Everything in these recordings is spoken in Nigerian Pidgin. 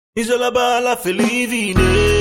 It's all about life for living.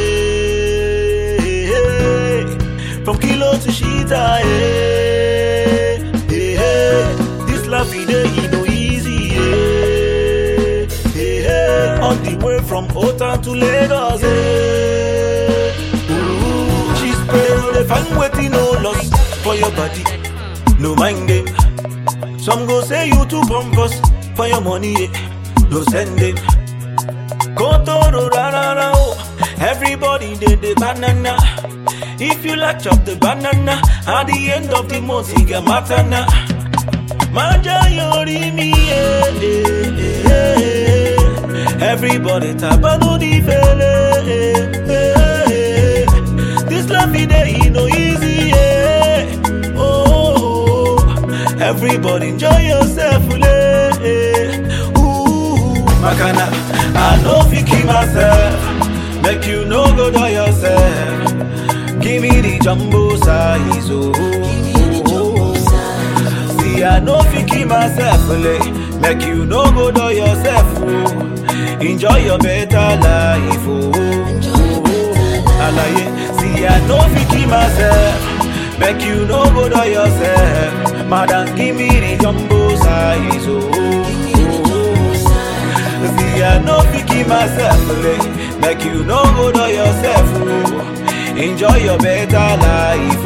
eh. From kilo to shita. eh. Eh, This life it ain't no easy. eh. Eh, On the way from Otan to Lagos. eh. Ooh, She's praying the fan waiting no loss for your body. No mind them. Some go say you too pompous for your money. eh. No send them. Kotoro rarara oh. Everybody did the banana. If you like chop the banana, at the end of the month you get matana. Maja yori mi eh, eh, eh, eh. Everybody tabano di fele. eh, eh, eh. This life it ain't no easy. eh. Oh, everybody enjoy yourself. eh, eh. Ooh, Makana, I know fi keep myself. Make you no go do yourself. Give me the jumbo size. Oh, See, I know fi keep myself. Lay. Make you no go do yourself. Oh. Enjoy your better life. Oh, Alaye, see, I know fi keep myself. Make you no go do yourself. Madam, give me the jumbo size. Oh, See, I know fi keep myself lay. Make you no go do yourself. Oh. Enjoy your better life.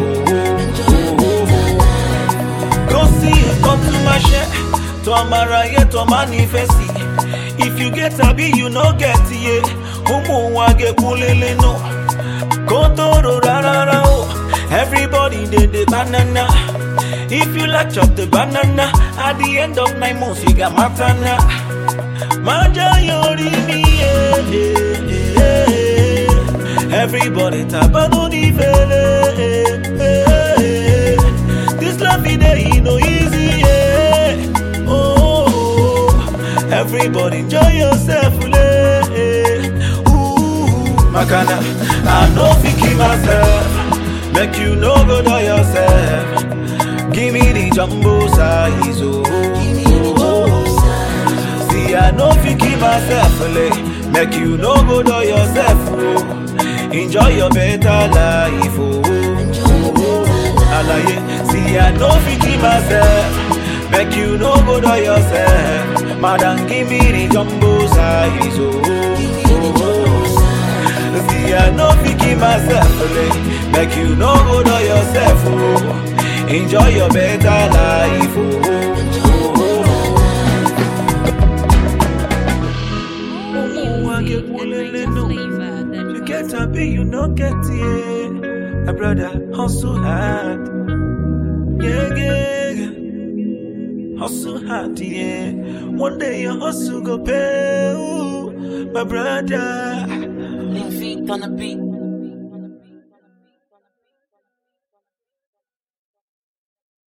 Oh. Go see, come to my share. To Amara, yeah, to manifest. it. If you get a be, you no get it. Umu wage kulele no. Kotoro rarara oh. Everybody did the banana. If you like chop the banana, at the end of nine months you got matana. Maja yori mi eh, eh, eh, eh. Everybody tabano di fele. eh, eh, eh. This life it ain't no easy. eh. Oh, everybody enjoy yourself. eh, eh. Ooh, Makana, I know fi keep myself. Make you no go do yourself. Give me the jumbo size. Oh, See, I know fi keep myself lay. Make you no go do yourself. Oh. Enjoy your better life. Oh. Alaye, see, I know fi keep myself. Make you no go do yourself. Madam, give me the jumbo size. Oh. See, I know fi keep myself lay. Make you no go do yourself. Oh. Enjoy your better life. Oh. I get wolele no. You get a be, you no get it. My brother hustle hard. Yeah, yeah, yeah. Hustle hard, yeah. One day your hustle go pay. Ooh, my brother. Lean feet on the beat.